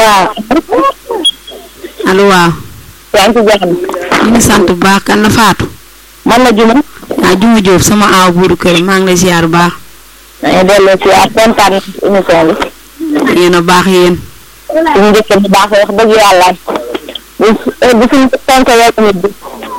waaw. allo waaw. yaa ngi ci jàmm. ñu ngi sant bu baax kan la Fatou. man la Juma. ah Juma Diop sama aaw buuru kër maa ngi lay ziar bu baax. maa ngi delloo si ak kontaan na ci émission bi. yéen a baax yéen. suñu njëkk bu baax wax dëgg yàlla. bu bu suñu tontu yàlla nit bi.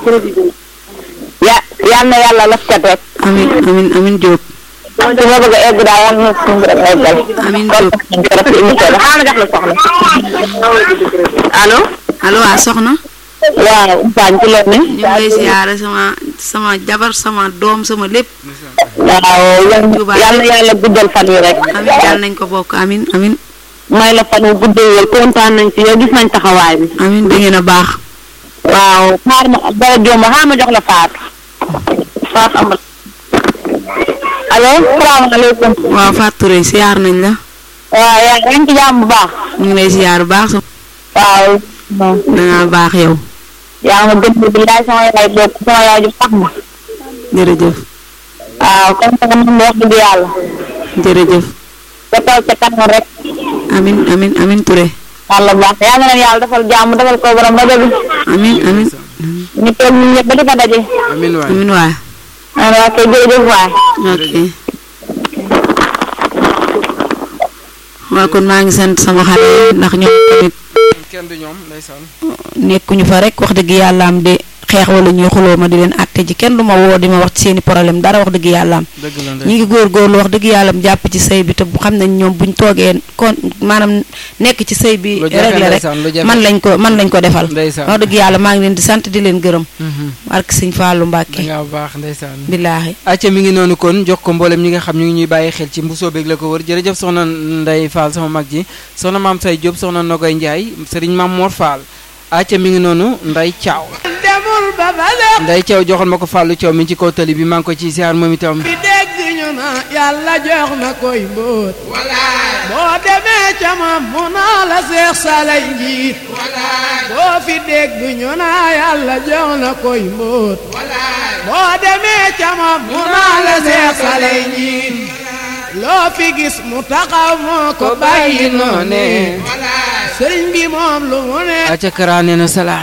ya yal na yàlla laf cat rek. amin amin amin Diop. su ma bëgg a egg daal yal na suñu borom eggal. Amiin kontaan nañu trop ci émission bi xaaral ma jox la soxna. allo. allo waa soxna. waaw Ousmane ci loolu ñu ngi lay ziare sama sama jabar sama doom sama lépp. waaw yal na yàlla guddal fan yi rek. amin yàlla nañ ko bokk amin amin may la fan wu guddee wér kontaan nañ ci yow gis nañ taxawaay bi. amin da ngeen a baax. waaw xaar ma dara jomba xaar ma jox la Fatou. Fatou Amar. allo salaamaaleykum. waaw Fatou Touré ziar nañ la. waaw yaa ngi ci jàmm bu baax. ñu ngi lay ziar bu baax. waaw. da ngaa baax yow. yaa ma gën a billaay sama yaay bokk sama yaay ju sax ma. jërëjëf. waaw comme que man wax dëgg yàlla. jërëjëf. ba taw ca kanam rek. amin amin amin Touré. yàlla baax na yàlla na leen yàlla defal jàmm defal ko borom rajo bi. amin amin ñu toog ñun ñëpp ba di fa daje. amin waay amin waay. ah waa kay jërëjëf waay. ok. waaw kon maa ngi sant sama xale yi ndax ñoom tamit kenn du ñoom ndeysaan nekkuñu fa rek wax dëgg yàlla am de xeex wala ñuy xuloo ma di leen àtte ji kenn du ma woo di ma wax ci seeni problème dara wax dëgg yàlla am dëgg la ñi ndeysaan ngi góorgóorlu wax dëgg yàlla am jàpp ci sëy bi te bu xam nañ ñoom buñ toogee kon maanaam nekk ci sëy bi lu jafe réglé rek ndeysaan lu jafe man lañ ko man lañ ko defal ndeysaan wax dëgg yàlla maa ngi leen di sant di leen gërëm Mhm. barke sëñ Fallou da Mbacke ngaa baax ndeysaan billaahi acca mi ngi noonu kon jox ko mboolem ñi nga xam ñu ngi ñuy bàyyi xel ci mbusoo beeg la ko wër jërëjëf soxna Ndey Fall sama mag ji soxna maam say Diop soxna Nogoy Ndiaye sëriñ maam Mor Fall acca mi ngi noonu Ndey Thiaw Ndey Thiaw joxal ma ko Fallou Thiaw mi ci kaw tali bi maa ngi ko ci ziar moom itam fi dégg ñu na yàlla jox na koy mbóot boo demee ca moom mu naa la seex salay njiit boo fi dégg ñu na yàlla jox na koy mbóot boo demee ca moom mu naa la seex salay njiit loo fi gis mu taxaw moo ko bàyyi noone sëriñ bi moom lu mu ne acca kara nee na salaa